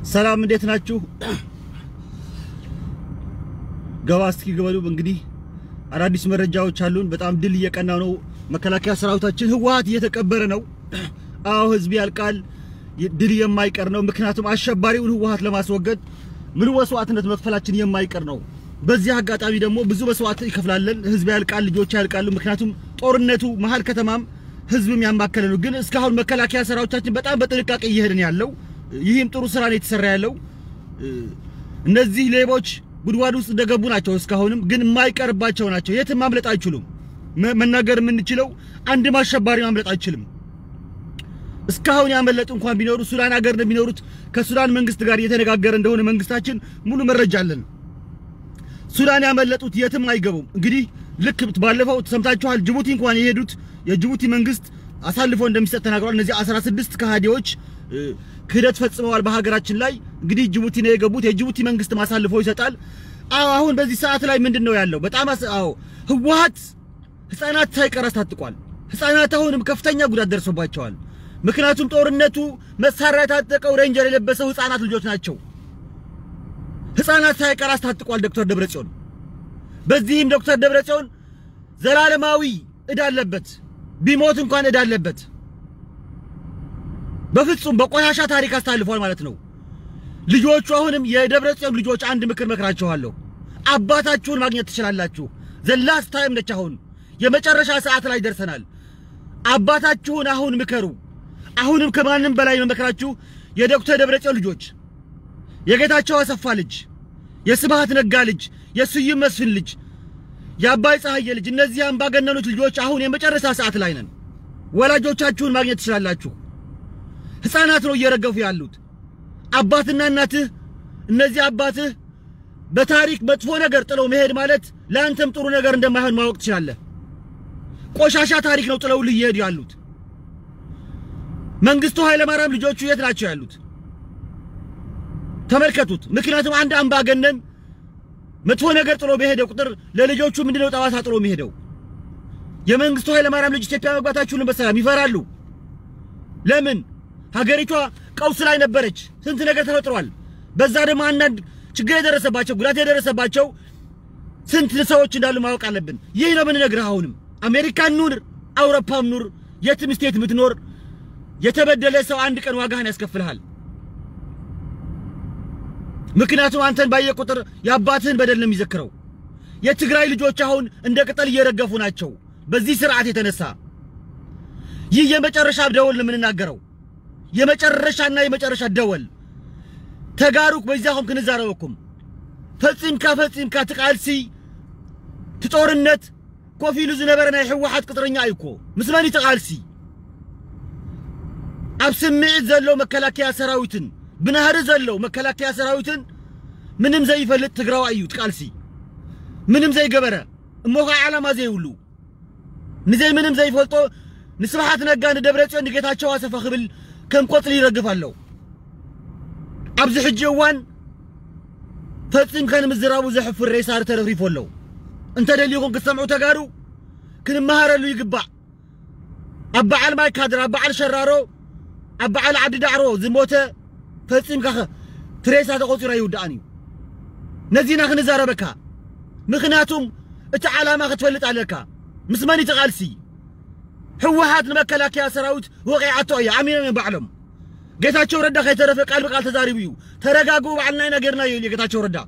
ሰላም እንዴት ናችሁ? ገባ እስኪ ግበሉ። እንግዲህ አዳዲስ መረጃዎች አሉን። በጣም ድል እየቀና ነው። መከላከያ ሰራዊታችን ህወሓት እየተቀበረ ነው። አዎ ህዝብ ያልቃል። ድል የማይቀር ነው። ምክንያቱም አሸባሪውን ህወሓት ለማስወገድ ምሉ መስዋዕትነት መክፈላችን የማይቀር ነው። በዚህ አጋጣሚ ደግሞ ብዙ መስዋዕት ይከፍላለን። ህዝብ ያልቃል፣ ልጆች ያልቃሉ። ምክንያቱም ጦርነቱ መሀል ከተማም ህዝብም ያማከለ ነው። ግን እስካሁን መከላከያ ሰራዊታችን በጣም በጥንቃቄ እየሄድን ያለው ይህም ጥሩ ስራ ነው የተሰራ ያለው። እነዚህ ሌቦች ጉድጓድ ውስጥ እንደገቡ ናቸው። እስካሁንም ግን የማይቀርባቸው ናቸው። የትም ማምለጥ አይችሉም። መናገር የምንችለው አንድም አሸባሪ ማምለጥ አይችልም። እስካሁን ያመለጡ እንኳን ቢኖሩ ሱዳን ሀገር ነው የሚኖሩት። ከሱዳን መንግስት ጋር እየተነጋገረ እንደሆነ መንግስታችን ሙሉ መረጃ አለን። ሱዳን ያመለጡት የትም አይገቡም። እንግዲህ ልክ ባለፈው ሰምታችኋል። ጅቡቲ እንኳን የሄዱት የጅቡቲ መንግስት አሳልፎ እንደሚሰጥ ተናግሯል። እነዚህ 16 ከሃዲዎች ክህደት ፈጽመዋል በሀገራችን ላይ። እንግዲህ ጅቡቲ ነው የገቡት። የጅቡቲ መንግስት አሳልፎ ይሰጣል። አዎ አሁን በዚህ ሰዓት ላይ ምንድን ነው ያለው? በጣም አዎ ህወሓት ህፃናት ሳይቀር አስታጥቋል። ህፃናት አሁንም ከፍተኛ ጉዳት ደርሶባቸዋል። ምክንያቱም ጦርነቱ መሳሪያ የታጠቀው ሬንጀር የለበሰው ህፃናት ልጆች ናቸው። ህፃናት ሳይቀር አስታጥቋል ዶክተር ደብረጽዮን። በዚህም ዶክተር ደብረጽዮን ዘላለማዊ እዳ አለበት። ቢሞት እንኳን እዳ አለበት። በፍጹም በቆሻሻ ታሪክ አስተላልፏል ማለት ነው። ልጆቹ አሁንም የደብረጽዮን ልጆች አንድ ምክር መክራችኋለሁ። አባታችሁን ማግኘት ትችላላችሁ። ዘላስ ታይም ነች። አሁን የመጨረሻ ሰዓት ላይ ደርሰናል። አባታችሁን አሁን ምከሩ። አሁንም ከማንም በላይ መመክራችሁ የዶክተር ደብረጽዮን ልጆች፣ የጌታቸው አሰፋ ልጅ፣ የስብሃት ነጋ ልጅ፣ የስዩም መስፍን ልጅ፣ የአባይ ፀሐዬ ልጅ፣ እነዚህ አምባገነኖች ልጆች አሁን የመጨረሻ ሰዓት ላይ ነን። ወላጆቻችሁን ማግኘት ትችላላችሁ። ህፃናት ነው እየረገፉ ያሉት። አባትና እናትህ እነዚህ አባትህ በታሪክ መጥፎ ነገር ጥለው መሄድ ማለት ለአንተም ጥሩ ነገር እንደማይሆን ማወቅ ትችላለህ። ቆሻሻ ታሪክ ነው ጥለው እየሄዱ ያሉት። መንግስቱ ኃይለማርያም ልጆቹ የት ናቸው ያሉት? ተመልከቱት። ምክንያቱም አንድ አምባገነን መጥፎ ነገር ጥሎ በሄደ ቁጥር ለልጆቹ ምንድነው ጠባሳ ጥሎ የሚሄደው? የመንግስቱ ኃይለማርያም ልጅ ኢትዮጵያ መግባታችሁን በሰላም ይፈራሉ። ለምን? ሀገሪቷ ቀውስ ላይ ነበረች። ስንት ነገር ተፈጥሯል። በዛ ደግሞ አንዳንድ ችግር የደረሰባቸው ጉዳት የደረሰባቸው ስንት ሰዎች እንዳሉ ማወቅ አለብን። ይህ ነው የምንነግርህ። አሁንም አሜሪካን ኑር፣ አውሮፓም ኑር፣ የትም ስቴት የምትኖር የተበደለ ሰው አንድ ቀን ዋጋህን ያስከፍልሃል። ምክንያቱም አንተን ባየ ቁጥር የአባትህን በደል ነው የሚዘክረው። የትግራይ ልጆች አሁን እንደ ቅጠል እየረገፉ ናቸው በዚህ ስርዓት የተነሳ። ይህ የመጨረሻ ደወል ነው የምንናገረው የመጨረሻና የመጨረሻ ደወል ተጋሩክ በዚያኹም ክንዛረበኩም ፈጺምካ ፈጺምካ ትቃልሲ ትጦርነት ኮፍ ኢሉ ዝነበረ ናይ ሕወሓት ቅጥረኛ እዩ እኮ ምስ መን ተቃልሲ ኣብ ስምዒት ዘሎ መከላከያ ሰራዊትን ብናህሪ ዘለው መከላከያ ሰራዊትን ምንም ዘይፈልጥ ትግራዋይ እዩ ትቃልሲ ምንም ዘይገበረ እሞ ከዓ ዓላማ ዘይብሉ ንዘይ ምንም ዘይፈልጦ ንስብሓት ነጋ ንደብረጽዮን ንጌታቸው ኣሰፋ ክብል ከም ቆፅሊ ይረግፍ ኣለው ኣብዚ ሕጂ እዋን ፈጺምካ ንምዝራቡ ዘሕፍር ሬሳር ተረፍሪፉ ኣለው እንተደልይኹም ክትሰምዑ ተጋሩ ክንመሃረሉ ይግባእ ኣብ በዓል ማይ ካድራ ኣብ በዓል ሸራሮ ኣብ በዓል ዓዲ ዳዕሮ ዝሞተ ፈጺምካ ትሬሳ ተቆፂሮ ይውዳእን እዩ ነዚና ክንዛረበካ ምክንያቱም እቲ ዓላማ ክትፈልጥ ኣለካ ምስ መን ተቓልሲ ሕወሓት ንመከላከያ ሰራዊት ወቂዓቶ እያ ኣሚኖም እዮም ባዕሎም ጌታቸው ረዳ ከይተረፈ ቃል ብቃል ተዛሪቡ እዩ ተረጋግቡ ባዕልና ኢና ጌርና እዩ ጌታቸው ረዳ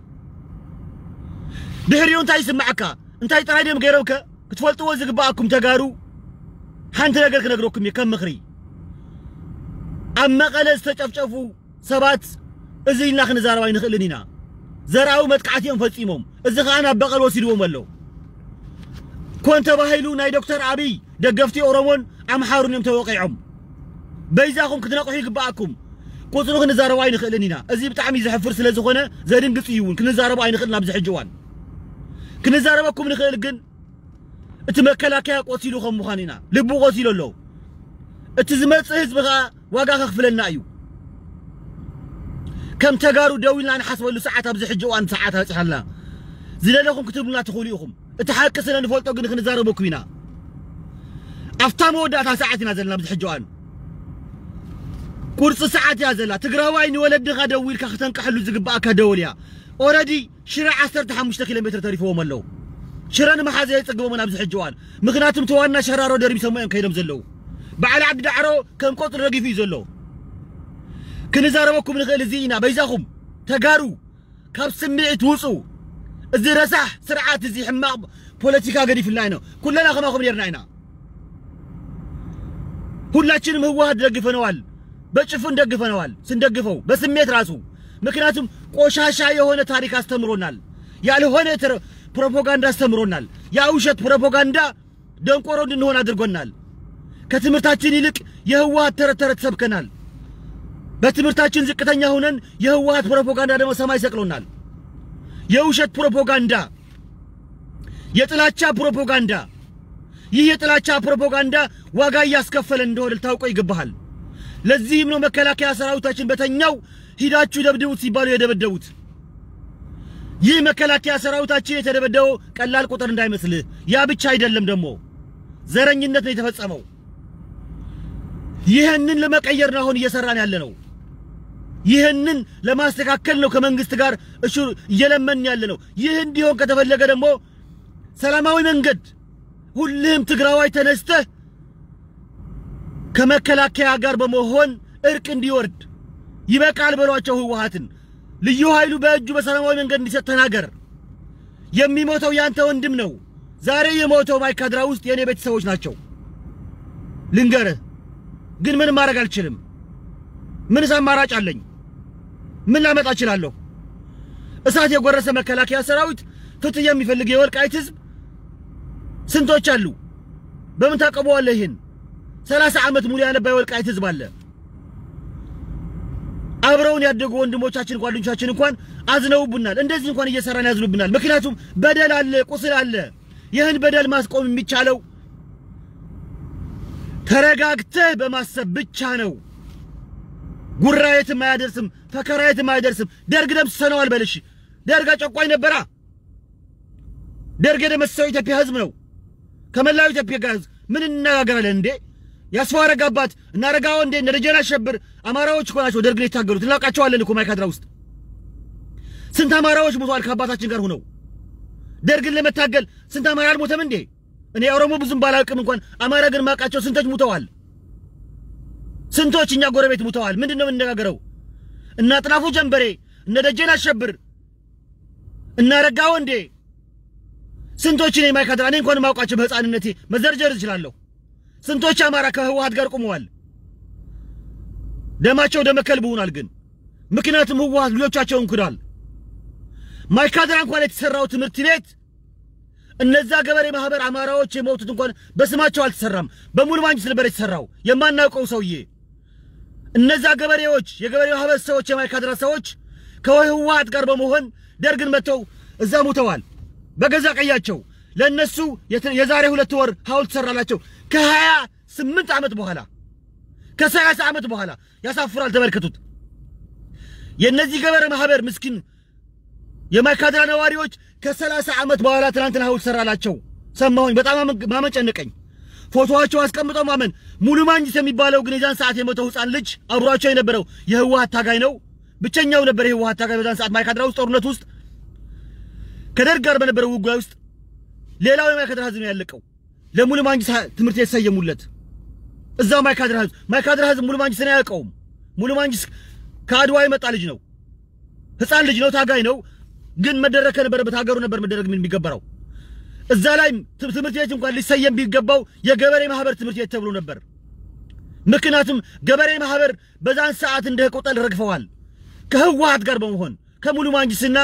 ድሕሪኡ እንታይ ይስማዓካ እንታይ ጥራይ ድዮም ገይሮምከ ክትፈልጥዎ ዝግባኣኩም ተጋሩ ሓንቲ ነገር ክነግረኩም እየ ከም ምኽሪ ኣብ መቐለ ዝተጨፍጨፉ ሰባት እዚ ኢልና ክንዛረባ ይንኽእልን ኢና ዘርኣዊ መጥቃዕቲ እዮም ፈጺሞም እዚ ከዓ ናብ በቐል ወሲድዎም ኣሎ ኮን ተባሂሉ ናይ ዶክተር ኣብይ ደገፍቲ ኦሮሞን ኣምሓሩን እዮም ተወቂዖም በይዛኹም ክትነቕሑ ይግባኣኩም ቁፅሩ ክንዛረባ ኣይንኽእልን ኢና እዚ ብጣዕሚ ዘሕፍር ስለ ዝኾነ ዘድንግፅ እዩ እውን ክንዛረቦ ኣይንኽእልን ኣብዚ ሕጂ እዋን ክንዛረበኩም ንኽእል ግን እቲ መከላከያ ቆሲሉ ከም ምዃን ኢና ልቡ ቆሲሉ ኣሎ እቲ ዝመፅእ ህዝቢ ከዓ ዋጋ ከኽፍለና እዩ ከም ተጋሩ ደው ኢልና ንሓስበሉ ሰዓት ኣብዚ ሕጂ እዋን ሰዓት ኣፅሓልና ዝደለኹም ክትብሉና ትኽእሉ ኢኹም እቲ ሓቂ ስለ ንፈልጦ ግን ክንዛረበኩም ኢና ኣፍታ መወዳእታ ሰዓት ኢና ዘለና ኣብዚ ሕጂ እዋን ቁርፂ ሰዓት እያ ዘላ ትግራዋይ ንወለድኻ ደው ኢልካ ክተንቃሕሉ ዝግባእካ ደወል እያ ኦረዲ ሽረ 15 ኪሎ ሜትር ተሪፍዎም ኣለዉ ሽረ ንመሓዘ የፀግቦምን ኣብዚ ሕጂ እዋን ምክንያቱም ተዋና ሸራሮ ደሪምሰሞ እዮም ከይዶም ዘለዉ በዓል ዓዲ ዳዕሮ ከም ቆፅሪ ረጊፉ እዩ ዘሎ ክንዛረበኩም ንኽእል እዚ ኢና በይዛኹም ተጋሩ ካብ ስምዒት ውፁ እዚ ረሳሕ ስርዓት እዚ ሕማቕ ፖለቲካ ገዲፍልና ኢና ኩለና ከማኹም ነርና ኢና ሁላችንም ህወሓት ደግፈነዋል በጭፍን ደግፈነዋል ስንደግፈው በስሜት ራሱ ምክንያቱም ቆሻሻ የሆነ ታሪክ አስተምሮናል ያልሆነ ፕሮፓጋንዳ አስተምሮናል ያ ውሸት ፕሮፓጋንዳ ደንቆሮ እንድንሆን አድርጎናል ከትምህርታችን ይልቅ የህወሓት ተረት ተረት ሰብከናል በትምህርታችን ዝቅተኛ ሆነን የህወሓት ፕሮፓጋንዳ ደግሞ ሰማይ ሰቅሎናል የውሸት ፕሮፓጋንዳ የጥላቻ ፕሮፓጋንዳ ይህ የጥላቻ ፕሮፓጋንዳ ዋጋ እያስከፈለን እንደሆነ ልታውቀው ይገባሃል ለዚህም ነው መከላከያ ሰራዊታችን በተኛው ሂዳችሁ ደብድቡት ሲባሉ የደበደቡት ይህ መከላከያ ሰራዊታችን የተደበደበው ቀላል ቁጥር እንዳይመስልህ ያ ብቻ አይደለም ደግሞ ዘረኝነት ነው የተፈጸመው ይህንን ለመቀየር ነው አሁን እየሰራን ያለ ነው ይህንን ለማስተካከል ነው ከመንግስት ጋር እሹ እየለመን ያለ ነው ይህ እንዲሆን ከተፈለገ ደግሞ ሰላማዊ መንገድ ሁልህም ትግራዋይ ተነስተህ ከመከላከያ ጋር በመሆን እርቅ እንዲወርድ ይበቃል በሏቸው ህወሓትን ልዩ ኃይሉ በእጁ በሰላማዊ መንገድ እንዲሰጥ ተናገር የሚሞተው ያንተ ወንድም ነው ዛሬ የሞተው ማይካድራ ውስጥ የእኔ ቤተሰቦች ናቸው ልንገርህ ግን ምንም ማድረግ አልችልም ምንስ አማራጭ አለኝ ምን ላመጣ እችላለሁ እሳት የጎረሰ መከላከያ ሰራዊት ፍትህ የሚፈልግ የወልቃይት ህዝብ ስንቶች አሉ በምን ታቀበዋለህ ይህን ሰላሳ ዓመት ሙሉ ያነባ የወልቃይት ህዝብ አለ አብረውን ያደጉ ወንድሞቻችን ጓደኞቻችን እንኳን አዝነውብናል እንደዚህ እንኳን እየሰራን ያዝኑብናል ምክንያቱም በደል አለ ቁስል አለ ይህን በደል ማስቆም የሚቻለው ተረጋግተህ በማሰብ ብቻ ነው ጉራ የትም አያደርስም ፈከራ የትም አያደርስም ደርግ ደምስሰነዋል በልሽ ደርግ አጨቋኝ ነበራ ደርግ የደመሰሰው ኢትዮጵያ ህዝብ ነው ከመላው ኢትዮጵያ ጋር ህዝብ ምን እንነጋገራለን እንዴ ያስፋው አረጋባት እና አረጋው እንዴ እነ ደጀን አሸብር አማራዎች እኮ ናቸው ደርግን የታገሉት እናውቃቸዋለን እኮ ማይካድራ ውስጥ ስንት አማራዎች ሞተዋል ከአባታችን ጋር ሆነው ደርግን ለመታገል ስንት አማራ አልሞተም እንዴ እኔ ኦሮሞ ብዙም ባላውቅም እንኳን አማራ ግን ማውቃቸው ስንቶች ሙተዋል ስንቶች እኛ ጎረቤት ሙተዋል ምንድን ነው የምንነጋገረው እነ አጥናፉ ጀንበሬ እነ ደጀን አሸብር እነ አረጋው እንዴ ስንቶች እኔ ማይካድራ እኔ እንኳን ማውቃቸው በህፃንነቴ መዘርዘር እችላለሁ ስንቶች አማራ ከህወሓት ጋር ቆመዋል ደማቸው ደመ ከልብ ሆኗል ግን ምክንያቱም ህወሓት ልጆቻቸውን ክዷል ማይካድራ እንኳን የተሰራው ትምህርት ቤት እነዛ ገበሬ ማህበር አማራዎች የሞቱት እንኳን በስማቸው አልተሰራም በሙሉ ማንጅስ ነበር የተሰራው የማናውቀው ሰውዬ እነዛ ገበሬዎች የገበሬ ማህበር ሰዎች የማይካድራ ሰዎች ከህወሓት ጋር በመሆን ደርግን መጥተው እዛ ሙተዋል በገዛ ቀያቸው ለእነሱ የዛሬ ሁለት ወር ሐውልት ሰራላቸው ከሀያ ስምንት ዓመት በኋላ ከሰላሳ ዓመት በኋላ ያሳፍራል ተመልከቱት የእነዚህ ገበሬ ማህበር ምስኪን የማይካድራ ነዋሪዎች ከሰላሳ ዓመት በኋላ ትናንትና ሐውልት ሰራላቸው ሰማሁኝ በጣም ማመን ጨነቀኝ ፎቶዋቸው አስቀምጠው ማመን ሙሉ ማንጅስ የሚባለው ግን የዛን ሰዓት የሞተው ህፃን ልጅ አብሯቸው የነበረው የህወሓት ታጋይ ነው ብቸኛው ነበር የህወሓት ታጋይ በዛን ሰዓት ማይካድራ ውስጥ ጦርነት ውስጥ ከደርግ ጋር በነበረው ውጊያ ውስጥ ሌላው የማይካድራ ህዝብ ነው ያለቀው ለሙሉ ማንጅስ ትምህርት የተሰየሙለት እዛው ማይካድራ ህዝብ ማይካድራ ህዝብ ሙሉ ማንጅስን አያውቀውም ሙሉ ማንጅስ ከአድዋ የመጣ ልጅ ነው ህፃን ልጅ ነው ታጋይ ነው ግን መደረግ ከነበረበት ሀገሩ ነበር መደረግ የሚገባው እዛ ላይ ትምህርት ቤት እንኳን ሊሰየም ቢገባው የገበሬ ማህበር ትምህርት ቤት ተብሎ ነበር ምክንያቱም ገበሬ ማህበር በዛን ሰዓት እንደ ቆጠል ረግፈዋል ከህወሓት ጋር በመሆን ከሙሉ ማንጅስና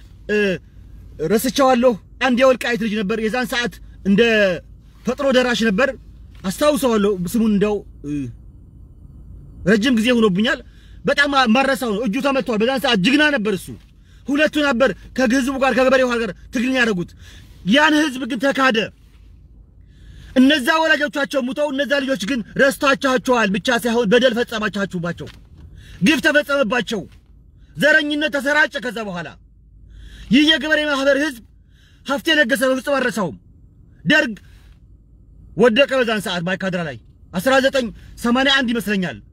ረስቸዋለሁ አንድ የወልቃይት ልጅ ነበር የዛን ሰዓት እንደ ፈጥኖ ደራሽ ነበር አስታውሰዋለሁ ስሙን እንደው ረጅም ጊዜ ሆኖብኛል በጣም ማረሳው ነው እጁ ተመቷል በዛን ሰዓት ጅግና ነበር እሱ ሁለቱ ነበር ከህዝቡ ጋር ከገበሬው ጋር ትግልን ያደረጉት ያን ህዝብ ግን ተካደ እነዛ ወላጆቻቸው ሙተው እነዛ ልጆች ግን ረስታችኋቸዋል ብቻ ሳይሆን በደል ፈጸማችኋችሁባቸው ግፍ ተፈጸመባቸው ዘረኝነት ተሰራጨ ከዛ በኋላ ይህ የገበሬ ማህበር ህዝብ ሀፍቴ ነገሰ በፍጹም አልረሳውም ደርግ ወደቀ በዛን ሰዓት ማይካድራ ላይ 1981 ይመስለኛል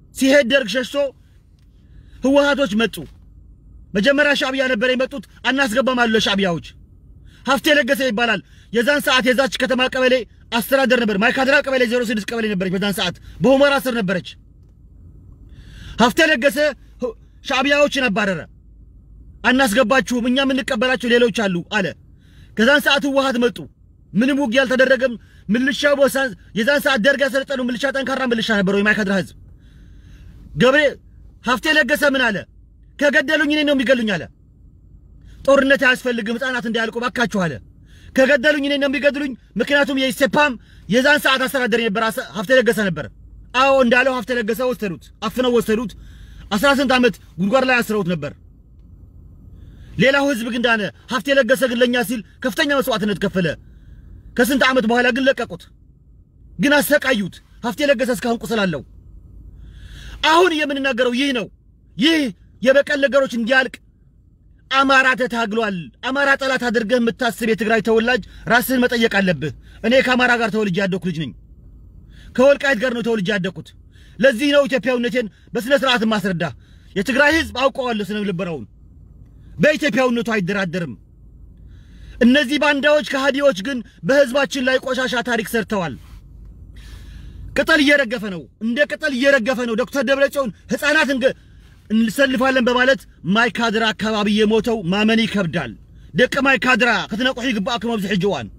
ሲሄድ ደርግ ሸሽቶ ህወሓቶች መጡ። መጀመሪያ ሻዕቢያ ነበር የመጡት። አናስገባም አሉ ለሻዕቢያዎች። ሀፍቴ ለገሰ ይባላል። የዛን ሰዓት የዛች ከተማ ቀበሌ አስተዳደር ነበር። ማይካድራ ቀበሌ 06 ቀበሌ ነበረች። በዛን ሰዓት በሁመራ ስር ነበረች። ሀፍቴ ለገሰ ሻዕቢያዎችን አባረረ። አናስገባችሁም፣ እኛ የምንቀበላቸው ሌሎች አሉ አለ። ከዛን ሰዓት ህወሓት መጡ። ምንም ውጊያ አልተደረገም። ምልሻው በሳን የዛን ሰዓት ደርግ ያሰለጠነው ምልሻ ጠንካራ ምልሻ ነበረው። የማይካድራ ህዝብ ገብሬ ሀፍቴ ለገሰ ምን አለ? ከገደሉኝ እኔ ነው የሚገሉኝ አለ። ጦርነት አያስፈልግም ህፃናት እንዳያልቁ ባካችሁ አለ። ከገደሉኝ እኔ ነው የሚገድሉኝ። ምክንያቱም የኢሴፓም የዛን ሰዓት አስተዳደር የነበረ ሀፍቴ ለገሰ ነበር። አዎ እንዳለው ሀፍቴ ለገሰ ወሰዱት፣ አፍነው ወሰዱት። አስራ ስንት ዓመት ጉድጓድ ላይ አስረውት ነበር። ሌላው ህዝብ ግን ዳነ። ሀፍቴ ለገሰ ግን ለኛ ሲል ከፍተኛ መስዋዕትነት ከፈለ። ከስንት ዓመት በኋላ ግን ለቀቁት፣ ግን አሰቃዩት። ሀፍቴ ለገሰ እስካሁን ቁስል አለው። አሁን የምንናገረው ይህ ነው። ይህ የበቀል ነገሮች እንዲያልቅ አማራ ተታግሏል። አማራ ጠላት አድርገህ የምታስብ የትግራይ ተወላጅ ራስህን መጠየቅ አለብህ። እኔ ከአማራ ጋር ተወልጄ ያደኩ ልጅ ነኝ። ከወልቃይት ጋር ነው ተወልጄ ያደኩት። ለዚህ ነው ኢትዮጵያዊነቴን በስነ ስርዓት ማስረዳ። የትግራይ ህዝብ አውቀዋለሁ ስነ ልቦናውን። በኢትዮጵያዊነቱ አይደራደርም። እነዚህ ባንዳዎች ከሃዲዎች ግን በህዝባችን ላይ ቆሻሻ ታሪክ ሰርተዋል። ቅጠል እየረገፈ ነው፣ እንደ ቅጠል እየረገፈ ነው። ዶክተር ደብረጽዮን ህፃናት እንሰልፋለን በማለት ማይካድራ አካባቢ የሞተው ማመን ይከብዳል። ደቂ ማይካድራ ክትነቁሑ ይግባእኩም ኣብዚ ሕጂ እዋን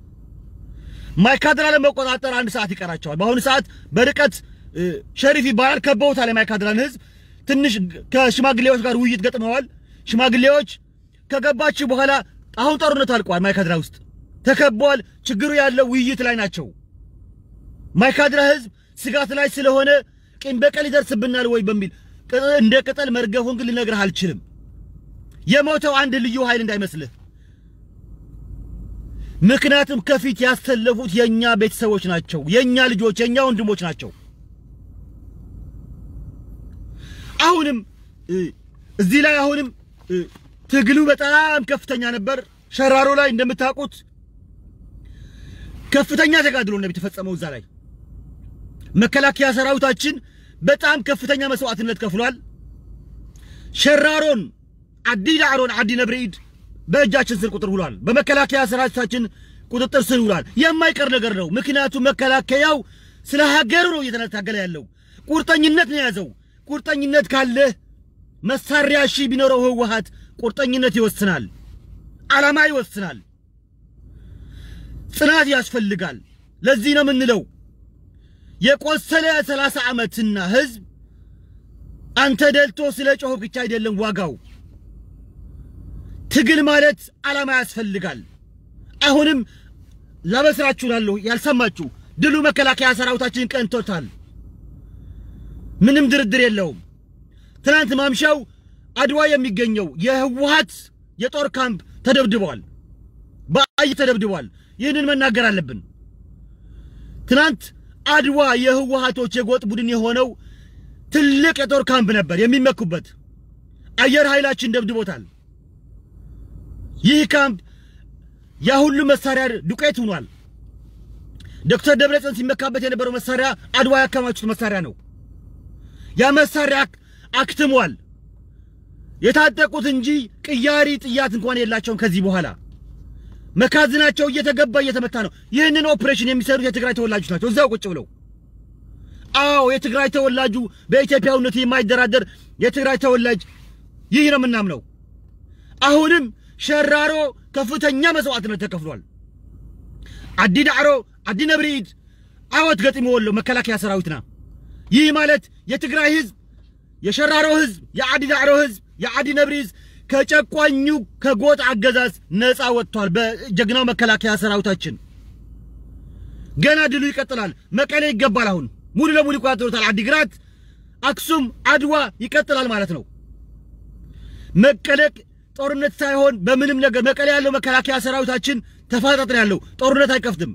ማይካድራ ለመቆጣጠር አንድ ሰዓት ይቀራቸዋል። በአሁኑ ሰዓት በርቀት ሸሪፍ ይባላል ከበውታል የማይካድራን ህዝብ። ትንሽ ከሽማግሌዎች ጋር ውይይት ገጥመዋል። ሽማግሌዎች ከገባችሁ በኋላ አሁን ጦርነቱ አልቋል። ማይካድራ ውስጥ ተከበዋል። ችግሩ ያለው ውይይት ላይ ናቸው። ማይካድራ ህዝብ ስጋት ላይ ስለሆነ ቂም በቀል ይደርስብናል ወይ በሚል እንደ ቅጠል መርገፉን ግን ልነግርህ አልችልም። የሞተው አንድ ልዩ ኃይል እንዳይመስልህ። ምክንያቱም ከፊት ያሰለፉት የኛ ቤተሰቦች ናቸው፣ የኛ ልጆች፣ የኛ ወንድሞች ናቸው። አሁንም እዚህ ላይ አሁንም ትግሉ በጣም ከፍተኛ ነበር። ሸራሮ ላይ እንደምታውቁት ከፍተኛ ተጋድሎ ነው የተፈጸመው። እዛ ላይ መከላከያ ሰራዊታችን በጣም ከፍተኛ መስዋዕትነት ከፍሏል። ሸራሮን አዲ ዳዕሮን አዲ ነብርኢድ በእጃችን ስር ቁጥር ውሏል። በመከላከያ ሰራዊታችን ቁጥጥር ስር ውሏል። የማይቀር ነገር ነው። ምክንያቱም መከላከያው ስለ ሀገሩ ነው እየተታገለ ያለው። ቁርጠኝነት ነው የያዘው። ቁርጠኝነት ካለህ መሳሪያ ሺህ ቢኖረው ህወሓት ቁርጠኝነት ይወስናል፣ ዓላማ ይወስናል፣ ጽናት ያስፈልጋል። ለዚህ ነው የምንለው የቆሰለ ሰላሳ ዓመትና ህዝብ አንተ ደልቶ ስለ ጮህ ብቻ አይደለም ዋጋው። ትግል ማለት ዓላማ ያስፈልጋል። አሁንም ላበስራችሁ ላለሁ ያልሰማችሁ ድሉ መከላከያ ሰራዊታችን ቀንቶታል። ምንም ድርድር የለውም። ትናንት ማምሻው አድዋ የሚገኘው የህወሓት የጦር ካምፕ ተደብድበዋል፣ በአይ ተደብድበዋል። ይህንን መናገር አለብን። ትናንት አድዋ የህወሓቶች የጎጥ ቡድን የሆነው ትልቅ የጦር ካምፕ ነበር የሚመኩበት። አየር ኃይላችን ደብድቦታል። ይህ ካምፕ ያ ሁሉ መሳሪያ ዱቄት ሆኗል። ዶክተር ደብረጽዮን ሲመካበት የነበረው መሳሪያ አድዋ ያከማቹት መሳሪያ ነው። ያ መሳሪያ አክትሟል። የታጠቁት እንጂ ቅያሪ ጥያት እንኳን የላቸውም። ከዚህ በኋላ መካዝናቸው እየተገባ እየተመታ ነው። ይህንን ኦፕሬሽን የሚሰሩት የትግራይ ተወላጆች ናቸው፣ እዛው ቁጭ ብለው። አዎ የትግራይ ተወላጁ በኢትዮጵያዊነቱ የማይደራደር የትግራይ ተወላጅ ይህ ነው የምናምነው። አሁንም ሸራሮ ከፍተኛ መስዋዕትነት ተከፍሏል። አዲ ዳዕሮ፣ አዲ ነብሪኢድ ዓወት ገጢሞ ወሎ መከላከያ ሰራዊትና ይህ ማለት የትግራይ ህዝብ፣ የሸራሮ ህዝብ፣ የአዲ ዳዕሮ ህዝብ፣ የአዲ ነብሪ ህዝብ ከጨቋኙ ከጎጥ አገዛዝ ነፃ ወጥቷል። በጀግናው መከላከያ ሰራዊታችን ገና ድሉ ይቀጥላል። መቀሌ ይገባል። አሁን ሙሉ ለሙሉ ይቆጣጠሩታል። አዲግራት፣ አክሱም፣ አድዋ ይቀጥላል ማለት ነው። መቀሌ ጦርነት ሳይሆን በምንም ነገር መቀሌ ያለው መከላከያ ሰራዊታችን ተፋጣጥን ያለው ጦርነት አይከፍትም።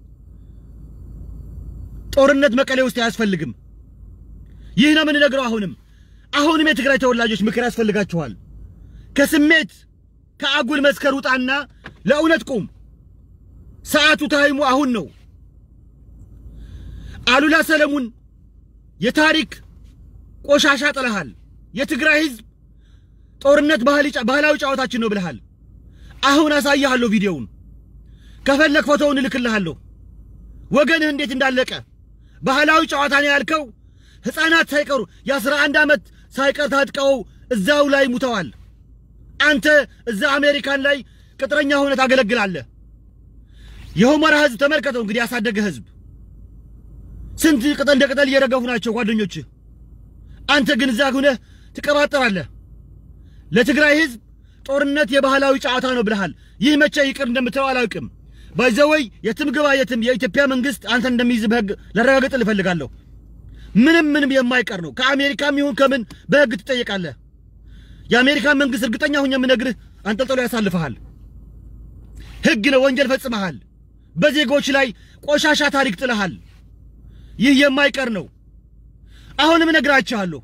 ጦርነት መቀሌ ውስጥ አያስፈልግም። ይህ ነው የምንነግረው። አሁንም አሁንም የትግራይ ተወላጆች ምክር ያስፈልጋችኋል። ከስሜት ከአጉል መስከር ውጣና ለእውነት ቁም። ሰዓቱ ታይሙ አሁን ነው። አሉላ ሰለሙን የታሪክ ቆሻሻ ጥለሃል። የትግራይ ህዝብ ጦርነት ባህላዊ ጨዋታችን ነው ብለሃል። አሁን አሳይሃለሁ ቪዲዮውን። ከፈለግ ፎቶውን እልክልሃለሁ። ወገንህ እንዴት እንዳለቀ ባህላዊ ጨዋታ ነው ያልከው። ሕፃናት ሳይቀሩ የአስራ አንድ ዓመት ሳይቀር ታጥቀው እዛው ላይ ሙተዋል። አንተ እዛ አሜሪካን ላይ ቅጥረኛ ሆነ ታገለግላለህ። የሁመራ ህዝብ ተመልከተው እንግዲህ ያሳደገ ህዝብ ስንት ቅጠል እንደ ቅጠል እየረገፉ ናቸው ጓደኞችህ። አንተ ግን እዛ ሁነህ ትቀባጠራለህ። ለትግራይ ህዝብ ጦርነት የባህላዊ ጨዋታ ነው ብለሃል። ይህ መቼ ይቅር እንደምትለው አላውቅም። ባይዘወይ የትም ግባ የትም የኢትዮጵያ መንግስት አንተ እንደሚይዝ በህግ ላረጋግጥልህ እፈልጋለሁ። ምንም ምንም የማይቀር ነው። ከአሜሪካም ይሁን ከምን በህግ ትጠየቃለህ። የአሜሪካን መንግስት እርግጠኛ ሁኝ የምነግርህ አንጠልጥሎ ያሳልፈሃል። ህግ ነው። ወንጀል ፈጽመሃል። በዜጎች ላይ ቆሻሻ ታሪክ ጥለሃል። ይህ የማይቀር ነው። አሁንም እነግራችኋለሁ።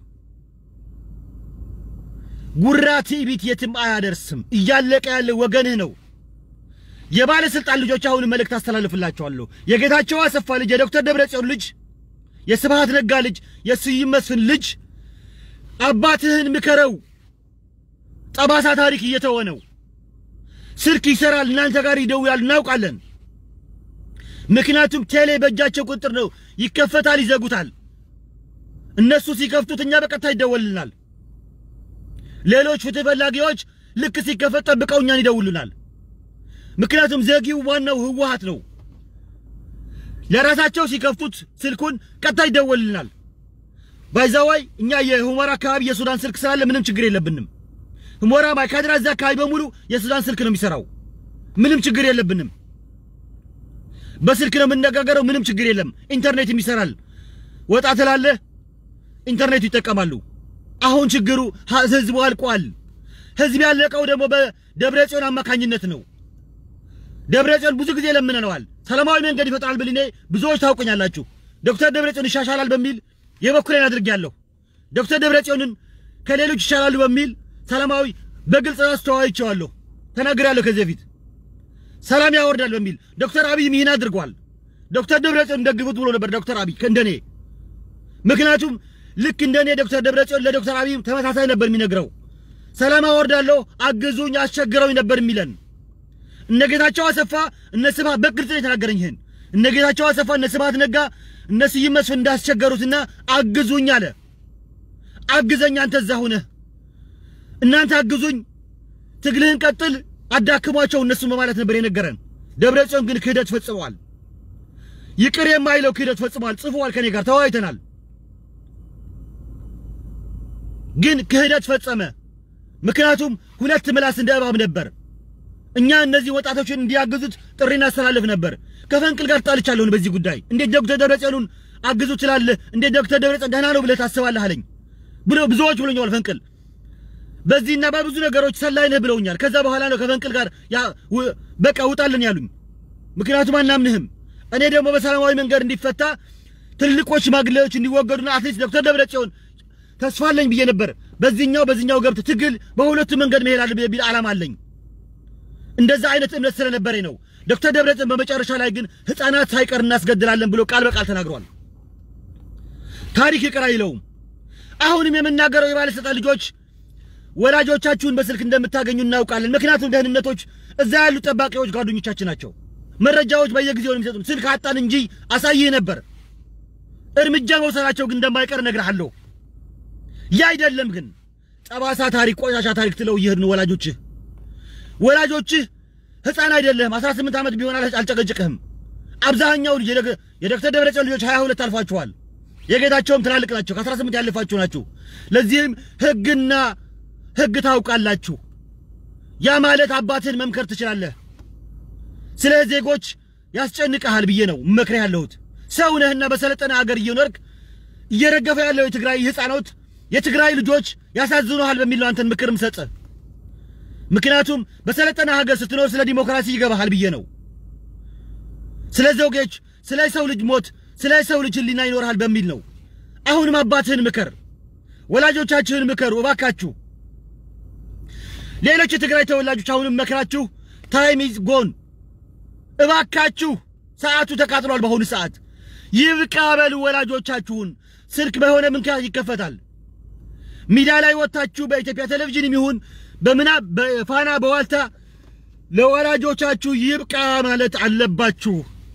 ጉራ ትዕቢት የትም አያደርስም። እያለቀ ያለ ወገንህ ነው። የባለስልጣን ልጆች አሁን መልእክት አስተላልፍላቸዋለሁ። የጌታቸው አሰፋ ልጅ፣ የዶክተር ደብረጽዮን ልጅ፣ የስብሃት ነጋ ልጅ፣ የስዩም መስፍን ልጅ አባትህን ምከረው። ጠባሳ ታሪክ እየተወ ነው። ስልክ ይሰራል፣ እናንተ ጋር ይደውላል፣ እናውቃለን። ምክንያቱም ቴሌ በእጃቸው ቁጥር ነው። ይከፈታል፣ ይዘጉታል። እነሱ ሲከፍቱት እኛ በቀጥታ ይደወልልናል። ሌሎች ፍትህ ፈላጊዎች ልክ ሲከፈት ጠብቀው እኛን ይደውሉናል። ምክንያቱም ዘጊው ዋናው ህወሓት ነው። ለራሳቸው ሲከፍቱት ስልኩን ቀጥታ ይደወልልናል። ባይዛዋይ እኛ የሁመራ አካባቢ የሱዳን ስልክ ስላለ ምንም ችግር የለብንም። ሁመራ ማይካድራ፣ እዛ አካባቢ በሙሉ የሱዳን ስልክ ነው የሚሰራው። ምንም ችግር የለብንም። በስልክ ነው የምነጋገረው። ምንም ችግር የለም። ኢንተርኔትም ይሰራል። ወጣ ትላለህ፣ ኢንተርኔቱ ይጠቀማሉ። አሁን ችግሩ ህዝቡ አልቋል። ህዝብ ያለቀው ደግሞ በደብረ ጽዮን አማካኝነት ነው። ደብረ ጽዮን ብዙ ጊዜ ለምነነዋል። ሰላማዊ መንገድ ይፈጥራል ብል እኔ ብዙዎች ታውቁኛላችሁ። ዶክተር ደብረ ጽዮን ይሻሻላል በሚል የበኩሌን አድርጌያለሁ። ዶክተር ደብረ ጽዮንን ከሌሎች ይሻላሉ በሚል ሰላማዊ በግልጽ አስተዋይቼዋለሁ፣ ተናግሬያለሁ ከዚህ በፊት ሰላም ያወርዳል በሚል ዶክተር አብይም ይህን አድርጓል። ዶክተር ደብረጽዮን ደግፉት ብሎ ነበር ዶክተር አብይ እንደኔ። ምክንያቱም ልክ እንደኔ ዶክተር ደብረጽዮን ለዶክተር አብይ ተመሳሳይ ነበር የሚነግረው። ሰላም አወርዳለሁ፣ አግዙኝ፣ አስቸግረውኝ ነበር የሚለን። እነ ጌታቸው አሰፋ እነ ስብሃት በግልጽ ነው የተናገረኝ ይህን። እነ ጌታቸው አሰፋ እነ ስብሃት ነጋ እነ ስዩም መስፍን እንዳስቸገሩትና አግዙኝ አለ። አግዘኝ አንተ እዛ ሁነህ እናንተ አግዙኝ፣ ትግልህን ቀጥል አዳክሟቸው እነሱን በማለት ነበር የነገረን። ደብረ ጽዮን ግን ክህደት ፈጽመዋል። ይቅር የማይለው ክህደት ፈጽመዋል። ጽፈዋል፣ ከኔ ጋር ተወያይተናል። ግን ክህደት ፈጸመ። ምክንያቱም ሁለት ምላስ እንደ እባብ ነበር። እኛ እነዚህ ወጣቶችን እንዲያግዙት ጥሪ እናስተላልፍ ነበር። ከፈንቅል ጋር ጣልቻለሁ በዚህ ጉዳይ። እንዴት ዶክተር ደብረጽዮንን አግዙ ትላለህ? እንዴት ዶክተር ደብረጽዮን ደህና ነው ብለህ ታስባለህ አለኝ ብሎ ብዙዎች ብሎኛል ፈንቅል በዚህና በብዙ ነገሮች ሰላይ ነህ ብለውኛል። ከዛ በኋላ ነው ከፈንቅል ጋር ያ በቃ ውጣልን ያሉኝ። ምክንያቱም አናምንህም። እኔ ደግሞ በሰላማዊ መንገድ እንዲፈታ ትልቆች ሽማግሌዎች እንዲወገዱና አትሊስት ዶክተር ደብረጽዮን ተስፋለኝ ብዬ ነበር። በዚህኛው በዚህኛው ገብት ትግል በሁለቱ መንገድ መሄድ አለ ቢል ዓላማ አለኝ። እንደዛ አይነት እምነት ስለነበረኝ ነው። ዶክተር ደብረጽዮን በመጨረሻ ላይ ግን ሕፃናት ሳይቀር እናስገድላለን ብሎ ቃል በቃል ተናግሯል። ታሪክ ይቅር አይለውም። አሁንም የምናገረው የባለስልጣን ልጆች ወላጆቻችሁን በስልክ እንደምታገኙ እናውቃለን። ምክንያቱም ደህንነቶች እዛ ያሉ ጠባቂዎች ጓደኞቻችን ናቸው። መረጃዎች በየጊዜው ነው የሚሰጡን። ስልክ አጣን እንጂ አሳይህ ነበር። እርምጃ መውሰዳቸው ግን እንደማይቀር እነግርሃለሁ። ያ አይደለም ግን ጠባሳ ታሪክ፣ ቆሻሻ ታሪክ ትለው እየሄድን ወላጆችህ ወላጆችህ ሕፃን አይደለህም። 18 ዓመት ቢሆን አልጨቀጭቅህም። አብዛኛው ልጅ የዶክተር ደብረጽዮን ልጆች 22 አልፏቸዋል። የጌታቸውም ትላልቅ ናቸው። ከ18 ያለፋችሁ ናችሁ። ለዚህም ህግና ህግ ታውቃላችሁ። ያ ማለት አባትህን መምከር ትችላለህ። ስለ ዜጎች ያስጨንቀሃል ብዬ ነው መክረህ ያለሁት። ሰው ነህና በሰለጠነ አገር እየኖርክ እየረገፈ ያለው የትግራይ ህፃኖት የትግራይ ልጆች ያሳዝኑሃል በሚል ነው አንተን ምክር ምሰጥህ። ምክንያቱም በሰለጠነ ሀገር ስትኖር ስለ ዲሞክራሲ ይገባሃል ብዬ ነው። ስለ ዘውጌች፣ ስለ ሰው ልጅ ሞት፣ ስለ ሰው ልጅ ህሊና ይኖርሃል በሚል ነው። አሁንም አባትህን ምከር፣ ወላጆቻችሁን ምከሩ እባካችሁ። ሌሎች የትግራይ ተወላጆች አሁንም መክራችሁ ታይም ኢዝ ጎን እባካችሁ፣ ሰዓቱ ተቃጥሏል። በአሁኑ ሰዓት ይብቃ በሉ ወላጆቻችሁን። ስልክ በሆነ ምክንያት ይከፈታል። ሚዲያ ላይ ወጥታችሁ በኢትዮጵያ ቴሌቪዥንም ይሁን በምና በፋና በዋልታ ለወላጆቻችሁ ይብቃ ማለት አለባችሁ።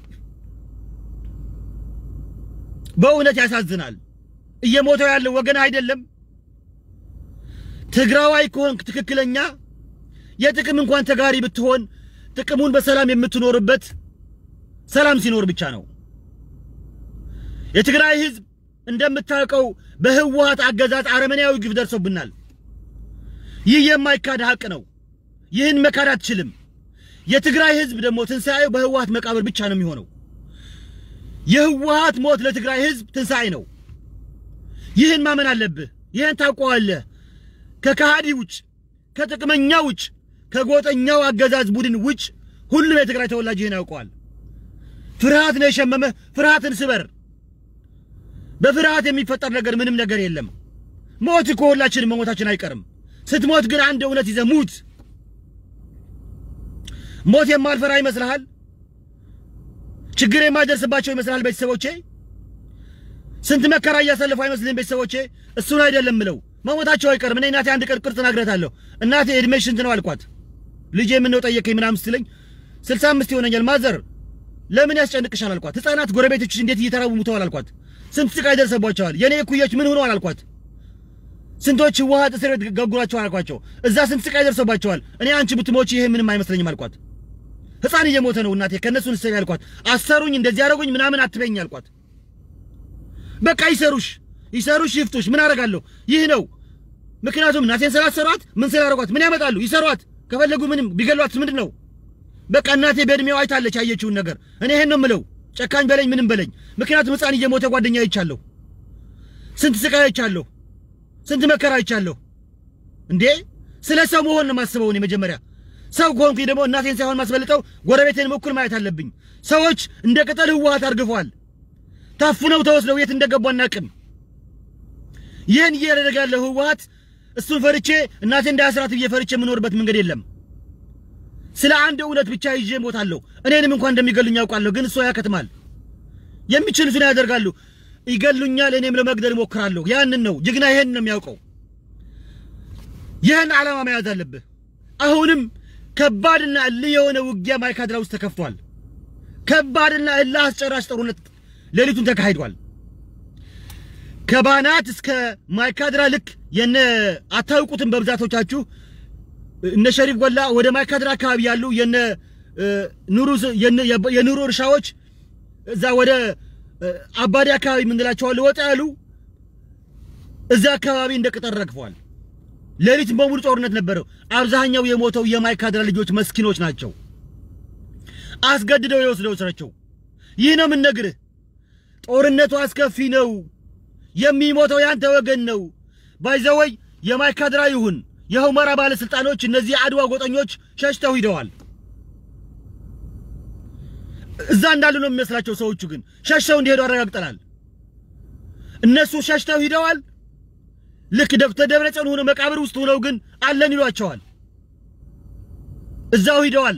በእውነት ያሳዝናል። እየሞተው ያለው ወገን አይደለም። ትግራዋይ ከሆንክ ትክክለኛ የጥቅም እንኳን ተጋሪ ብትሆን ጥቅሙን በሰላም የምትኖርበት ሰላም ሲኖር ብቻ ነው። የትግራይ ህዝብ እንደምታውቀው በህወሓት አገዛዝ አረመኔያዊ ግፍ ደርሶብናል። ይህ የማይካድ ሀቅ ነው። ይህን መካድ አትችልም። የትግራይ ህዝብ ደግሞ ትንሣኤው በህወሓት መቃብር ብቻ ነው የሚሆነው። የህወሓት ሞት ለትግራይ ህዝብ ትንሣኤ ነው። ይህን ማመን አለብህ። ይህን ታውቀዋለህ። ከከሃዲ ውጭ፣ ከጥቅመኛ ውጭ፣ ከጎጠኛው አገዛዝ ቡድን ውጭ ሁሉም የትግራይ ተወላጅ ይህን ያውቀዋል። ፍርሃት ነው የሸመመህ። ፍርሃትን ስበር። በፍርሃት የሚፈጠር ነገር ምንም ነገር የለም። ሞት እኮ ሁላችንም መሞታችን አይቀርም። ስትሞት ግን አንድ እውነት ይዘህ ሙት። ሞት የማልፈራ ይመስልሃል? ችግር የማይደርስባቸው ይመስልሃል? ቤተሰቦቼ ስንት መከራ እያሳለፉ አይመስልህም? ቤተሰቦቼ እሱን አይደለም ምለው መሞታቸው አይቀርም። እኔ እናቴ አንድ ቀን ቅርጽ ነግሬያታለሁ። እናቴ እድሜሽ ስንት ነው አልኳት። ልጄ ምነው ጠየቀኝ ምናምን ስትለኝ ስልሳ አምስት ይሆነኛል ማዘር ለምን ያስጨንቅሻል አልኳት። ህፃናት ጎረቤቶችሽ እንዴት እየተራቡ ሙተዋል አልኳት። ስንት ስቃይ ደርሰባቸዋል። የኔ እኩዮች ምን ሆነዋል አልኳት። ስንቶች ህወሓት እስር ቤት ገጉራቸዋል አልኳቸው። እዛ ስንት ስቃይ ደርሰባቸዋል። እኔ አንቺ ብትሞች ይሄ ምንም አይመስለኝም አልኳት። ህፃን እየሞተ ነው እናቴ ከእነሱ ንሰቢ አልኳት። አሰሩኝ እንደዚህ ያደረጉኝ ምናምን አትበኝ አልኳት። በቃ ይሰሩሽ ይሰሩሽ ይፍቱሽ ምን አደርጋለሁ? ይህ ነው ምክንያቱም እናቴን ስላሰሯት ምን ስላደረጓት ምን ያመጣሉ? ይሰሯት ከፈለጉ ምንም ቢገሏት ምንድን ነው በቃ እናቴ በእድሜው አይታለች ያየችውን ነገር። እኔ ይሄን ነው የምለው። ጨካኝ በለኝ ምንም በለኝ። ምክንያቱም ህፃን እየሞተ ጓደኛ አይቻለሁ። ስንት ስቃይ አይቻለሁ። ስንት መከራ አይቻለሁ። እንዴ ስለ ሰው መሆን ነው የማስበው እኔ መጀመሪያ። ሰው ከሆንኩኝ ደግሞ እናቴን ሳይሆን ማስበልጠው ጎረቤቴን እኩል ማየት አለብኝ። ሰዎች እንደ ቅጠል ህወሓት አርግፈዋል። ታፍነው ተወስደው የት እንደገቡ አናቅም። ይህን እያደረገ ያለው ህወሓት እሱን ፈርቼ እናቴ እንዳያስራት ብዬ ፈርቼ የምኖርበት መንገድ የለም። ስለ አንድ እውነት ብቻ ይዤ እሞታለሁ። እኔንም እንኳን እንደሚገሉኝ ያውቃለሁ፣ ግን እሱ ያከትማል። የሚችሉትን ያደርጋሉ፣ ይገሉኛል፣ እኔም ለመግደል እሞክራለሁ። ያንን ነው ጀግና፣ ይሄን ነው የሚያውቀው። ይህን ዓላማ መያዝ አለብህ። አሁንም ከባድና እልህ የሆነ ውጊያ ማይካድራ ውስጥ ተከፍቷል። ከባድና እልህ አስጨራሽ ጦርነት ሌሊቱን ተካሂዷል። ከባናት እስከ ማይካድራ ልክ የነ አታውቁትም በብዛቶቻችሁ እነ ሸሪፍ ጎላ ወደ ማይካድራ አካባቢ ያሉ የነ ኑሩ የኑሩ እርሻዎች እዛ ወደ አባዲ አካባቢ የምንላቸዋል ወጣ ያሉ እዛ አካባቢ እንደ ቅጠል ረግፈዋል። ሌሊት በሙሉ ጦርነት ነበረው። አብዛኛው የሞተው የማይካድራ ልጆች መስኪኖች ናቸው። አስገድደው የወስደው ስራቸው። ይህ ነው የምንነግርህ። ጦርነቱ አስከፊ ነው። የሚሞተው ያንተ ወገን ነው። ባይዘወይ የማይካድራ ይሁን የሁመራ ባለስልጣኖች እነዚህ አድዋ ጎጠኞች ሸሽተው ሂደዋል። እዛ እንዳሉ ነው የሚመስላቸው። ሰዎቹ ግን ሸሽተው እንዲሄዱ አረጋግጠናል። እነሱ ሸሽተው ሂደዋል። ልክ ዶክተር ደብረጽዮን ሆነው መቃብር ውስጥ ሆነው ግን አለን ይሏቸዋል። እዛው ሂደዋል፣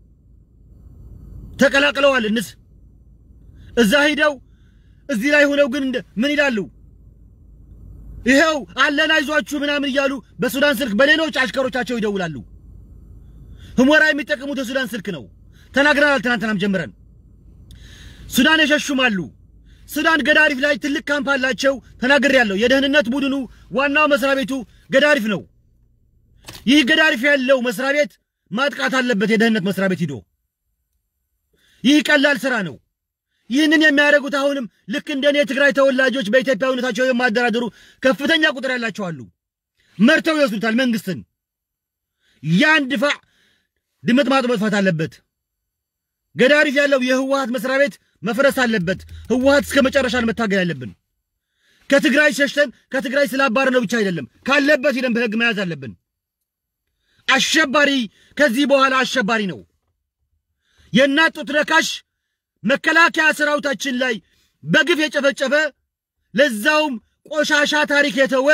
ተቀላቅለዋል። እንስ እዛ ሂደው እዚህ ላይ ሆነው ግን ምን ይላሉ? ይሄው አለን አይዟችሁ ምናምን እያሉ በሱዳን ስልክ በሌሎች አሽከሮቻቸው ይደውላሉ። ሁመራ የሚጠቀሙት የሱዳን ስልክ ነው። ተናግረናል። ትናንትናም ጀምረን ሱዳን የሸሹም አሉ። ሱዳን ገዳሪፍ ላይ ትልቅ ካምፕ አላቸው። ተናግሬያለሁ። የደህንነት ቡድኑ ዋናው መስሪያ ቤቱ ገዳሪፍ ነው። ይህ ገዳሪፍ ያለው መስሪያ ቤት ማጥቃት አለበት። የደህንነት መስሪያ ቤት ሂዶ ይህ ቀላል ስራ ነው። ይህንን የሚያደርጉት አሁንም ልክ እንደኔ የትግራይ ተወላጆች በኢትዮጵያዊነታቸው የማደራደሩ ከፍተኛ ቁጥር ያላቸው አሉ። መርተው ይወስዱታል መንግስትን። ያን ድፋዕ ድምጥ ማጥ መጥፋት አለበት። ገዳሪፍ ያለው የህወሓት መስሪያ ቤት መፍረስ አለበት። ህወሓት እስከ መጨረሻ መታገል ያለብን። ከትግራይ ሸሽተን ከትግራይ ስላባረ ነው ብቻ አይደለም፣ ካለበት ሂደን በህግ መያዝ አለብን። አሸባሪ ከዚህ በኋላ አሸባሪ ነው። የእናት ጡት ነካሽ መከላከያ ሰራዊታችን ላይ በግፍ የጨፈጨፈ ለዛውም ቆሻሻ ታሪክ የተወ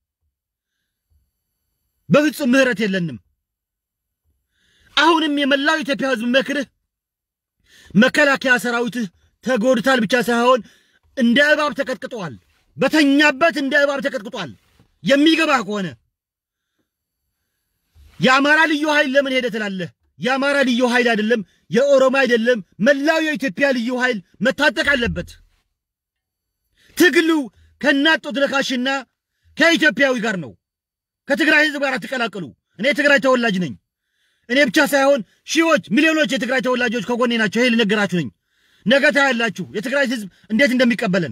በፍጹም ምህረት የለንም። አሁንም የመላው ኢትዮጵያ ህዝብ መክርህ መከላከያ ሰራዊትህ ተጎድታል ብቻ ሳይሆን እንደ እባብ ተቀጥቅጧል። በተኛበት እንደ እባብ ተቀጥቅጧል። የሚገባ ከሆነ የአማራ ልዩ ኃይል ለምን ሄደ ትላለህ? የአማራ ልዩ ኃይል አይደለም፣ የኦሮሞ አይደለም፣ መላው የኢትዮጵያ ልዩ ኃይል መታጠቅ አለበት። ትግሉ ከእናት ጡት ነካሽና ከኢትዮጵያዊ ጋር ነው። ከትግራይ ህዝብ ጋር አትቀላቅሉ። እኔ የትግራይ ተወላጅ ነኝ። እኔ ብቻ ሳይሆን ሺዎች፣ ሚሊዮኖች የትግራይ ተወላጆች ከጎኔ ናቸው። ይሄ ልነገራችሁ ነኝ። ነገ ታያላችሁ የትግራይ ህዝብ እንዴት እንደሚቀበለን።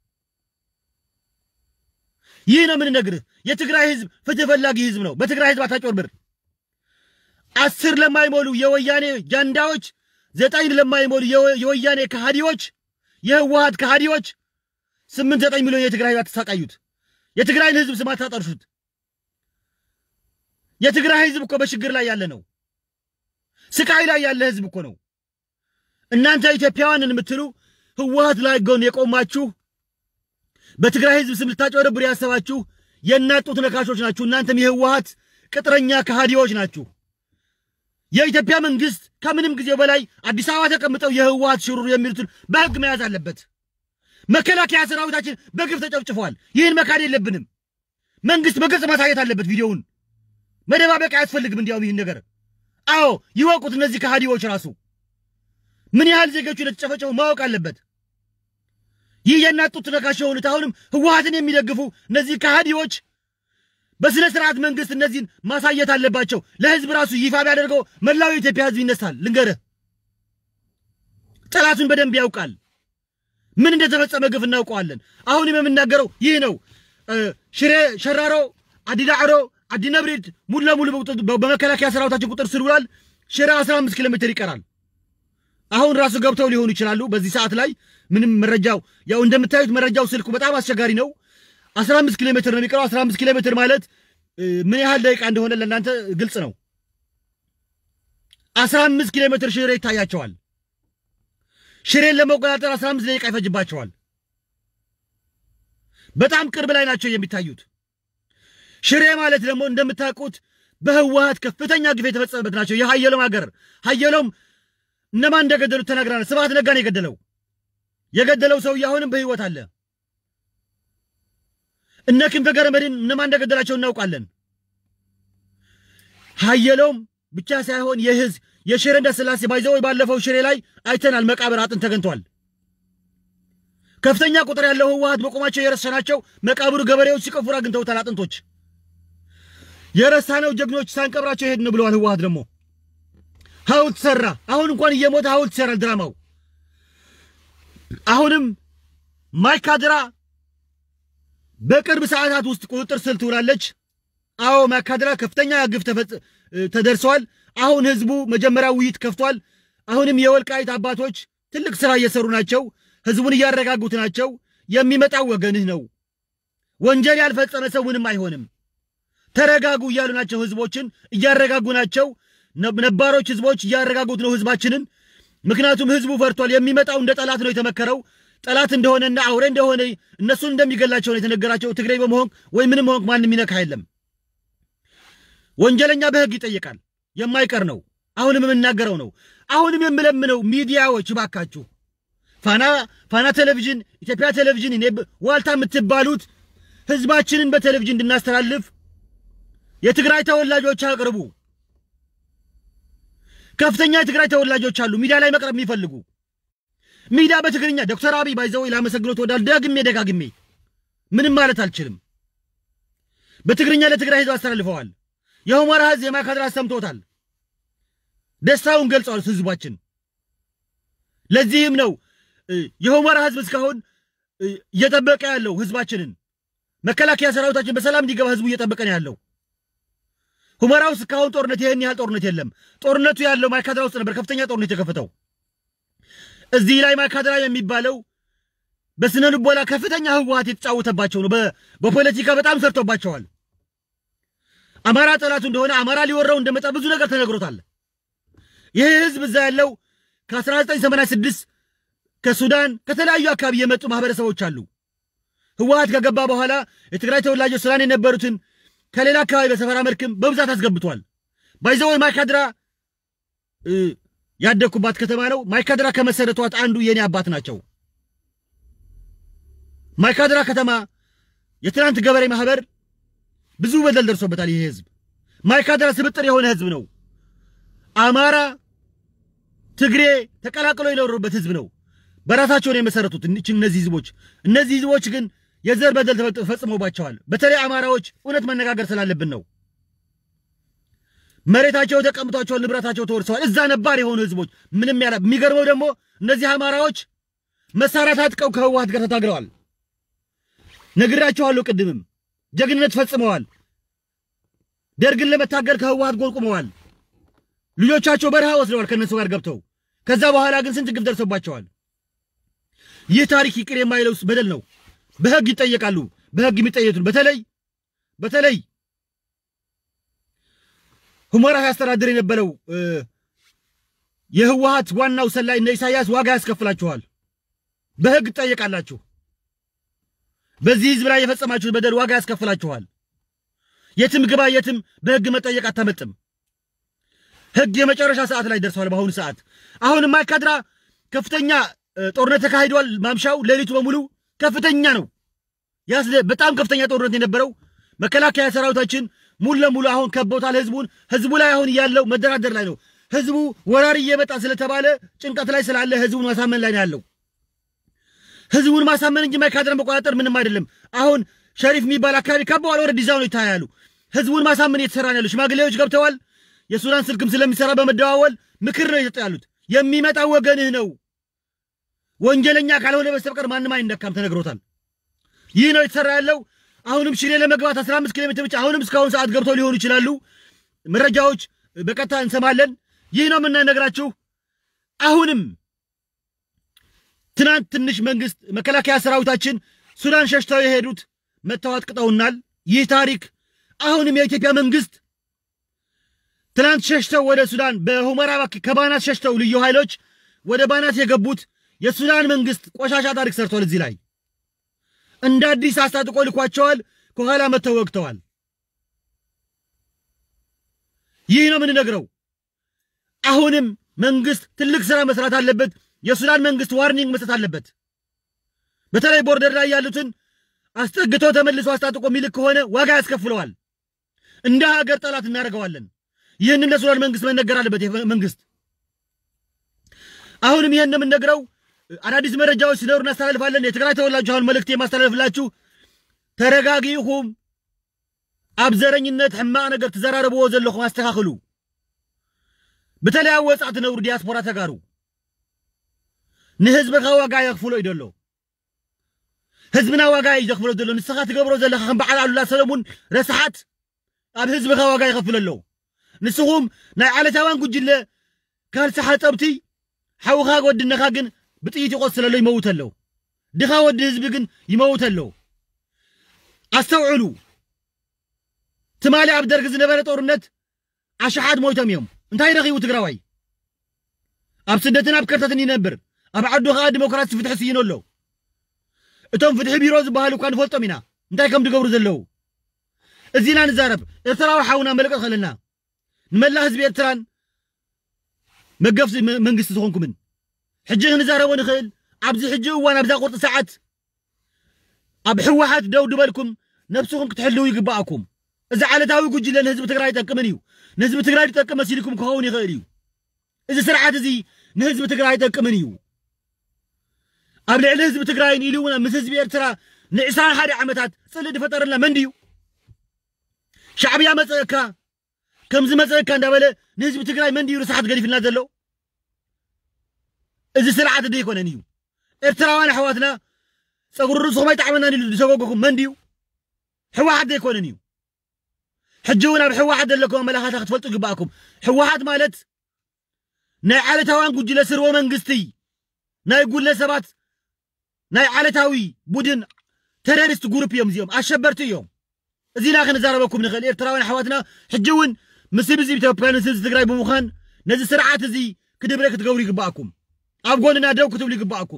ይህ ነው የምንነግርህ። የትግራይ ህዝብ ፍትህ ፈላጊ ህዝብ ነው። በትግራይ ህዝብ አታጮርብር። አስር ለማይሞሉ የወያኔ ጃንዳዎች፣ ዘጠኝ ለማይሞሉ የወያኔ ከሃዲዎች፣ የህወሀት ከሃዲዎች ስምንት ዘጠኝ ሚሊዮን የትግራይ አትሳቃዩት። የትግራይን ህዝብ ስም አታጠርሹት። የትግራይ ህዝብ እኮ በችግር ላይ ያለ ነው። ስቃይ ላይ ያለ ህዝብ እኮ ነው። እናንተ ኢትዮጵያውያንን የምትሉ ህወሀት ላይ ጎን የቆማችሁ በትግራይ ህዝብ ስም ልታጭበረብሩ ያሰባችሁ የእናት ጡት ነካሾች ናችሁ። እናንተም የህወሀት ቅጥረኛ ከሃዲዎች ናችሁ። የኢትዮጵያ መንግስት ከምንም ጊዜ በላይ አዲስ አበባ ተቀምጠው የህወሀት ሽሩር የሚሉትን በህግ መያዝ አለበት። መከላከያ ሰራዊታችን በግፍ ተጨፍጭፏል። ይህን መካድ የለብንም። መንግስት በግልጽ ማሳየት አለበት። ቪዲዮውን መደባበቅ አያስፈልግም። እንዲያውም ይህን ነገር አዎ ይወቁት። እነዚህ ከሃዲዎች ራሱ ምን ያህል ዜጎቹ እንደተጨፈጨፉ ማወቅ አለበት። ይህ የእናት ጡት ነካሽ የሆኑት አሁንም ህወሀትን የሚደግፉ እነዚህ ከሃዲዎች በስነ ስርዓት መንግስት እነዚህን ማሳየት አለባቸው። ለህዝብ ራሱ ይፋ ቢያደርገው መላው የኢትዮጵያ ህዝብ ይነሳል። ልንገርህ፣ ጠላቱን በደንብ ያውቃል። ምን እንደተፈጸመ ግፍ እናውቀዋለን። አሁንም የምናገረው ይህ ነው። ሽሬ ሸራሮ፣ አዲዳዕሮ፣ አዲነብሪድ ሙሉ ለሙሉ በመከላከያ ሰራዊታችን ቁጥር ስር ውሏል። ሽሬ 15 ኪሎ ሜትር ይቀራል። አሁን ራሱ ገብተው ሊሆኑ ይችላሉ። በዚህ ሰዓት ላይ ምንም መረጃው ያው እንደምታዩት መረጃው ስልኩ በጣም አስቸጋሪ ነው። 15 ኪሎ ሜትር ነው የሚቀረው። 15 ኪሎ ሜትር ማለት ምን ያህል ደቂቃ እንደሆነ ለእናንተ ግልጽ ነው። 15 ኪሎ ሜትር ሽሬ ይታያቸዋል። ሽሬን ለመቆጣጠር 15 ደቂቃ ይፈጅባቸዋል። በጣም ቅርብ ላይ ናቸው የሚታዩት። ሽሬ ማለት ደግሞ እንደምታውቁት በህወሀት ከፍተኛ ግፍ የተፈጸመበት ናቸው። የሀየሎም ሀገር ሀየሎም እነማን እንደገደሉት ተናግረናል። ስብሐት ነጋን የገደለው የገደለው ሰውዬ አሁንም በህይወት አለ። እነ ክንፈ ገብረመድህን እነማን እንደገደላቸው እናውቃለን። ሀየሎም ብቻ ሳይሆን የህዝብ የሽሬ እንዳስላሴ ባይዘው ባለፈው ሽሬ ላይ አይተናል። መቃብር አጥንት ተገኝቷል። ከፍተኛ ቁጥር ያለው ህወሀት በቆማቸው የረሳናቸው መቃብሩ ገበሬዎች ሲቆፍሩ አግኝተውታል። አጥንቶች የረሳነው ጀግኖች ሳንቀብራቸው ሄድን ብለዋል። ህወሀት ደግሞ ሐውልት ሰራ። አሁን እንኳን እየሞተ ሐውልት ይሰራል ድራማው። አሁንም ማይካድራ በቅርብ ሰዓታት ውስጥ ቁጥጥር ስር ትውላለች። አዎ ማይካድራ ከፍተኛ ግፍ ተደርሰዋል። አሁን ህዝቡ መጀመሪያ ውይይት ከፍቷል። አሁንም የወልቃይት አባቶች ትልቅ ስራ እየሰሩ ናቸው። ህዝቡን እያረጋጉት ናቸው። የሚመጣው ወገንህ ነው። ወንጀል ያልፈጸመ ሰው ምንም አይሆንም። ተረጋጉ እያሉ ናቸው። ህዝቦችን እያረጋጉ ናቸው። ነባሮች ህዝቦች እያረጋጉት ነው ህዝባችንን። ምክንያቱም ህዝቡ ፈርቷል። የሚመጣው እንደ ጠላት ነው የተመከረው። ጠላት እንደሆነና አውሬ እንደሆነ እነሱን እንደሚገላቸው ነው የተነገራቸው። ትግሬ በመሆን ወይ ምንም መሆን ማንም የሚነካ የለም። ወንጀለኛ በህግ ይጠየቃል። የማይቀር ነው። አሁንም የምናገረው ነው። አሁንም የምለምነው ሚዲያዎች እባካችሁ ፋና ፋና ቴሌቪዥን፣ ኢትዮጵያ ቴሌቪዥን፣ እኔ ዋልታ የምትባሉት ህዝባችንን በቴሌቪዥን እንድናስተላልፍ የትግራይ ተወላጆች አቅርቡ። ከፍተኛ የትግራይ ተወላጆች አሉ ሚዲያ ላይ መቅረብ የሚፈልጉ ሚዲያ በትግርኛ ዶክተር አብይ ባይዘው ላመሰግኖት ወዳል ደግሜ ደጋግሜ ምንም ማለት አልችልም። በትግርኛ ለትግራይ ህዝብ አስተላልፈዋል። የሁመራ ህዝብ የማይካድራ ሰምቶታል። ደስታውን ገልጸዋል ህዝባችን። ለዚህም ነው የሁመራ ህዝብ እስካሁን እየጠበቀ ያለው ህዝባችንን። መከላከያ ሰራዊታችን በሰላም እንዲገባ ህዝቡ እየጠበቀ ነው ያለው። ሁመራ ውስጥ እስካሁን ጦርነት ይህን ያህል ጦርነት የለም። ጦርነቱ ያለው ማይካድራ ውስጥ ነበር ከፍተኛ ጦርነት የተከፈተው። እዚህ ላይ ማይካድራ የሚባለው በስነ ልቦና ከፍተኛ ህወሀት የተጫወተባቸው ነው። በፖለቲካ በጣም ሰርቶባቸዋል። አማራ ጠላቱ እንደሆነ አማራ ሊወራው እንደመጣ ብዙ ነገር ተነግሮታል። ይህ ህዝብ እዛ ያለው ከ1986 ከሱዳን ከተለያዩ አካባቢ የመጡ ማህበረሰቦች አሉ። ህወሀት ከገባ በኋላ የትግራይ ተወላጆች ስላን የነበሩትን ከሌላ አካባቢ በሰፈራ መልክም በብዛት አስገብቷል። ባይዘወይ ማይካድራ ያደግኩባት ከተማ ነው። ማይካድራ ከመሰረቷት አንዱ የኔ አባት ናቸው። ማይካድራ ከተማ የትናንት ገበሬ ማህበር ብዙ በደል ደርሶበታል። ይህ ህዝብ ማይካድራ ስብጥር የሆነ ህዝብ ነው። አማራ፣ ትግሬ ተቀላቅሎ የኖሩበት ህዝብ ነው። በራሳቸው ነው የመሰረቱት እነዚህ ህዝቦች። እነዚህ ህዝቦች ግን የዘር በደል ተፈጽሞባቸዋል። በተለይ አማራዎች እውነት መነጋገር ስላለብን ነው። መሬታቸው ተቀምጧቸዋል፣ ንብረታቸው ተወርሰዋል። እዛ ነባር የሆኑ ህዝቦች ምንም ያላ የሚገርመው ደግሞ እነዚህ አማራዎች መሳሪያ ታጥቀው ከህወሓት ጋር ተታግለዋል። ነግራቸዋለሁ ቅድምም ጀግንነት ፈጽመዋል። ደርግን ለመታገል ከህወሓት ጎን ቆመዋል። ልጆቻቸው በረሃ ወስደዋል ከእነሱ ጋር ገብተው። ከዛ በኋላ ግን ስንት ግፍ ደርሶባቸዋል። ይህ ታሪክ ይቅር የማይለው በደል ነው። በህግ ይጠየቃሉ። በህግ የሚጠየቱን በተለይ በተለይ ሁመራ ያስተዳድር የነበረው የህወሓት ዋናው ሰላይ እነ ኢሳያስ ዋጋ ያስከፍላችኋል። በህግ ትጠየቃላችሁ። በዚህ ህዝብ ላይ የፈጸማችሁት በደል ዋጋ ያስከፍላችኋል። የትም ግባ የትም በህግ መጠየቅ አታመጥም። ህግ የመጨረሻ ሰዓት ላይ ደርሰዋል። በአሁኑ ሰዓት አሁን ማይካድራ ከፍተኛ ጦርነት ተካሂዷል። ማምሻው ሌሊቱ በሙሉ ከፍተኛ ነው። ያስደ በጣም ከፍተኛ ጦርነት የነበረው መከላከያ ሰራዊታችን ሙሉ ለሙሉ አሁን ከቦታል ህዝቡን። ህዝቡ ላይ አሁን ያለው መደራደር ላይ ነው። ህዝቡ ወራሪ እየመጣ ስለተባለ ጭንቀት ላይ ስላለ ህዝቡን ማሳመን ላይ ነው ያለው። ህዝቡን ማሳመን እንጂ ማይካድራን መቆጣጠር ምንም አይደለም። አሁን ሸሪፍ የሚባል አካባቢ ከበዋል። ወደ ዲዛይኑ ይታያሉ። ህዝቡን ማሳመን እየተሰራ ነው ያሉ ሽማግሌዎች ገብተዋል። የሱዳን ስልክም ስለሚሰራ በመደዋወል ምክር ነው እየሰጡ ያሉት። የሚመጣው ወገንህ ነው፣ ወንጀለኛ ካልሆነ በስተቀር ማንም አይነካም ተነግሮታል። ይህ ነው የተሰራ ያለው። አሁንም ሽሬ ለመግባት 15 ኪሎ ሜትር ብቻ አሁንም እስካሁን ሰዓት ገብተው ሊሆኑ ይችላሉ። መረጃዎች በቀጥታ እንሰማለን። ይህ ነው የምናነግራችሁ። አሁንም ትናንት ትንሽ መንግስት መከላከያ ሰራዊታችን ሱዳን ሸሽተው የሄዱት መተው አጥቅጠውናል። ይህ ታሪክ አሁንም የኢትዮጵያ መንግስት ትናንት ሸሽተው ወደ ሱዳን በሁመራ ከባናት ሸሽተው ልዩ ኃይሎች ወደ ባናት የገቡት የሱዳን መንግስት ቆሻሻ ታሪክ ሰርቷል። እዚህ ላይ እንደ አዲስ አስታጥቆ ልኳቸዋል። ከኋላ መተው ወግተዋል። ይህ ነው የምንነግረው። አሁንም መንግስት ትልቅ ስራ መስራት አለበት። የሱዳን መንግስት ዋርኒንግ መስጠት አለበት። በተለይ ቦርደር ላይ ያሉትን አስጠግቶ ተመልሶ አስታጥቆ የሚልክ ከሆነ ዋጋ ያስከፍለዋል። እንደ ሀገር ጠላት እናደርገዋለን። ይህንን ለሱዳን መንግስት መነገር አለበት። መንግስት አሁንም ይህን የምንነግረው አዳዲስ መረጃዎች ሲኖሩ እናስተላልፋለን። የትግራይ ተወላጆች አሁን መልእክት የማስተላልፍላችሁ ተረጋጊ ኢኹም ኣብ ዘረኝነት ሕማቕ ነገር ትዘራረብዎ ዘለኹም ኣስተኻኽሉ። በተለይ ኣብ ወፃእ ትነብሩ ዲያስፖራ ተጋሩ ንህዝብኻ ዋጋ የኽፍሎ እዩ ደሎ ህዝብና ዋጋ እዩ ዘኽፍሎ ዘሎ ንስኻ ትገብሮ ዘለኻ ከም በዓል ኣሉላ ሰለሙን ረስሓት ኣብ ህዝብኻ ዋጋ ይኸፍል ኣሎ ንስኹም ናይ ዓለታውያን ጉጅለ ካልሲ ሓፀብቲ ሓውኻ ወድነኻ ግን ብጥይት ይቆስል ኣሎ ይመውት ኣሎ ድኻ ወዲ ህዝቢ ግን ይመውት ኣሎ ኣስተውዕሉ ትማሊ ኣብ ደርጊ ዝነበረ ጦርነት ኣሽሓት ሞይቶም እዮም እንታይ ረኺቡ ትግራዋይ ኣብ ስደትን ኣብ ከርተትን ይነብር ኣብ ዓዱ ከዓ ዲሞክራሲ ፍትሒ ስይኑ ኣሎ እቶም ፍትሒ ቢሮ ዝበሃሉ እኳ ንፈልጦም ኢና እንታይ ከም ዝገብሩ ዘለዉ እዚና ንዛረብ ኤርትራዊ ሓውና መልቀቅ ከለና ንመላ ህዝቢ ኤርትራን መገፍቲ መንግስቲ ዝኾንኩምን ሕጂ ክንዛረቦ ንኽእል ኣብዚ ሕጂ እዋን ኣብዛ ቁርጢ ሰዓት ኣብ ሕወሓት ደው ድበልኩም ነብስኹም ክትሕልው ይግባኣኩም እዚ ዓለታዊ ጉጅለ ንህዝቢ ትግራይ ይጠቅምን እዩ ንህዝቢ ትግራይ ዝጠቅም መሲልኩም ክኸውን ይኽእል እዩ እዚ ስርዓት እዚ ንህዝቢ ትግራይ ይጠቅምን እዩ ኣብ ልዕሊ ህዝቢ ትግራይን ኢሉ እውን ምስ ህዝቢ ኤርትራ ንዕስራን ሓደ ዓመታት ፅልእ ድፈጠረልና መን ድዩ ሻዕብያ መፀአካ ከምዚ መፀአካ እንዳበለ ንህዝቢ ትግራይ መን ድዩ ርስሓት ገዲፍልና ዘሎ እዚ ስርዓት ዶ ይኮነን እዩ ኤርትራውያን ኣሕዋትና ፀጉሪ ርእስኹም ኣይጣዕመናን ኢሉ ዝሰጎገኩም መን ድዩ ሕወሓት ዶ ይኮነን እዩ ሕጂ እውን ኣብ ሕወሓት ዘለኩም ኣመላኻታ ክትፈልጡ ይግባኣኩም ሕወሓት ማለት ናይ ዓለታውያን ጉጅለ ስርወ መንግስቲ ናይ ጉለ ሰባት ናይ ዓለታዊ ቡድን ቴሮሪስት ጉሩፕ እዮም እዚኦም ኣሸበርቲ እዮም እዚና ክንዛረበኩም ንኽእል ኤርትራውያን ኣሕዋትና ሕጂ እውን ምስ ህዝቢ ኢትዮጵያ ምስ ህዝቢ ትግራይ ብምዃን ነዚ ስርዓት እዚ ክድብረ ክትገብሩ ይግባኣኩም ኣብ ጎንና ደው ክትብሉ ይግባኣኩም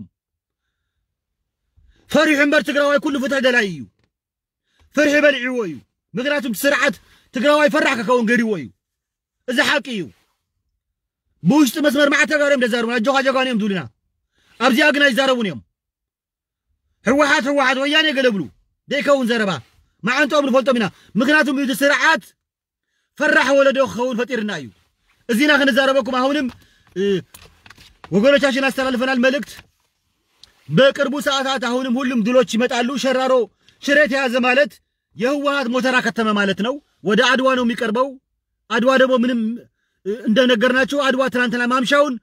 ፈሪሑ እምበር ትግራዋይ ኩሉ ፍትሒ ደላይ እዩ ፍርሒ በልዒዎ እዩ ምክንያቱም ስርዓት ትግራዋይ ፈራሕ ክኸውን ገዲዎ እዩ እዚ ሓቂ እዩ ብውሽጢ መስመር ማዕተ ጋር እዮም ደዛርቡና ጆኻ ጀጋን እዮም ዝብሉና ኣብዚኣ ግን ኣይዛረቡን እዮም ሕወሓት ሕወሓት ወያነ ገለብሉ ደይከውን ዘረባ መዓንቶኦም ንፈልጦም ኢና ምክንያቱም እቲ ስርዓት ፈራሕ ወለዶ ክኸውን ፈጢርና እዩ እዚና ክንዛረበኩም አሁንም ወገኖቻችን አስተላልፈናል መልእክት በቅርቡ ሰዓታት አሁንም ሁሉም ድሎች ይመጣሉ ሸራሮ ሽሬ ተያዘ ማለት የህወሀት ሞተራ ከተመ ማለት ነው ወደ አድዋ ነው የሚቀርበው አድዋ ደግሞ ምንም እንደነገርናቸው አድዋ ትናንትና ማምሻውን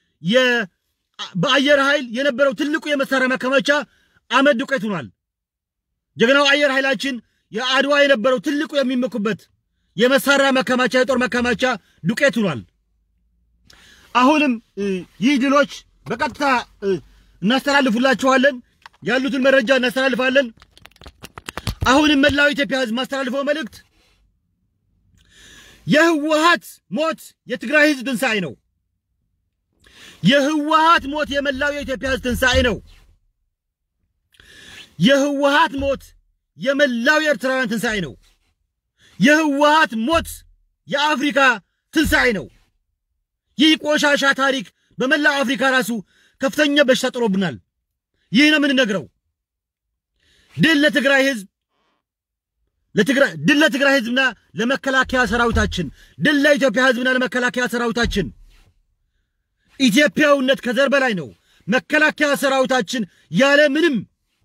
በአየር ኃይል የነበረው ትልቁ የመሳሪያ ማከማቻ አመድ ዱቄት ሆኗል። ጀግናው አየር ኃይላችን የአድዋ የነበረው ትልቁ የሚመኩበት የመሳሪያ ማከማቻ የጦር ማከማቻ ዱቄት ሆኗል። አሁንም ይህ ድሎች በቀጥታ እናስተላልፉላችኋለን። ያሉትን መረጃ እናስተላልፋለን። አሁንም መላው ኢትዮጵያ ህዝብ ማስተላልፈው መልእክት የህወሀት ሞት የትግራይ ህዝብ ትንሣኤ ነው። የህወሀት ሞት የመላው የኢትዮጵያ ህዝብ ትንሣኤ ነው። የህወሀት ሞት የመላው የኤርትራውያን ትንሣኤ ነው። የህወሀት ሞት የአፍሪካ ትንሣኤ ነው። ይህ ቆሻሻ ታሪክ በመላው አፍሪካ ራሱ ከፍተኛ በሽታ ጥሎብናል። ይህ ነው የምንነግረው። ድል ለትግራይ ህዝብ ድል ለትግራይ ህዝብና ለመከላከያ ሰራዊታችን፣ ድል ለኢትዮጵያ ህዝብና ለመከላከያ ሰራዊታችን። ኢትዮጵያዊነት ከዘር በላይ ነው። መከላከያ ሰራዊታችን ያለ ምንም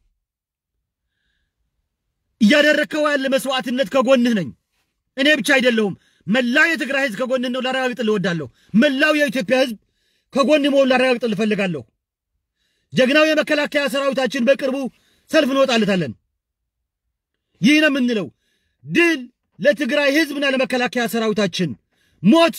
እያደረግከው ያለ መስዋዕትነት ከጎንህ ነኝ። እኔ ብቻ አይደለሁም፣ መላው የትግራይ ህዝብ ከጎንህ ነው ላረጋግጥልህ እወዳለሁ። መላው የኢትዮጵያ ህዝብ ከጎን መሆን ላረጋግጥልህ እፈልጋለሁ። ጀግናው የመከላከያ ሰራዊታችን በቅርቡ ሰልፍ እንወጣለታለን። ይህ ነው የምንለው። ድል ለትግራይ ህዝብና ለመከላከያ ሰራዊታችን፣ ሞት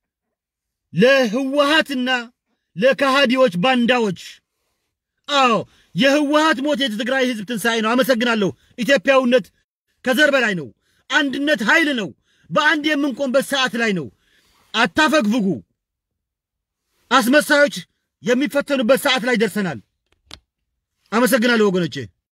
ለህወሀትና ለከሃዲዎች ባንዳዎች። አዎ የህወሀት ሞት የትግራይ ህዝብ ትንሣኤ ነው። አመሰግናለሁ። ኢትዮጵያዊነት ከዘር በላይ ነው። አንድነት ኃይል ነው። በአንድ የምንቆምበት ሰዓት ላይ ነው። አታፈግፍጉ። አስመሳዮች የሚፈተኑበት ሰዓት ላይ ደርሰናል። አመሰግናለሁ ወገኖቼ።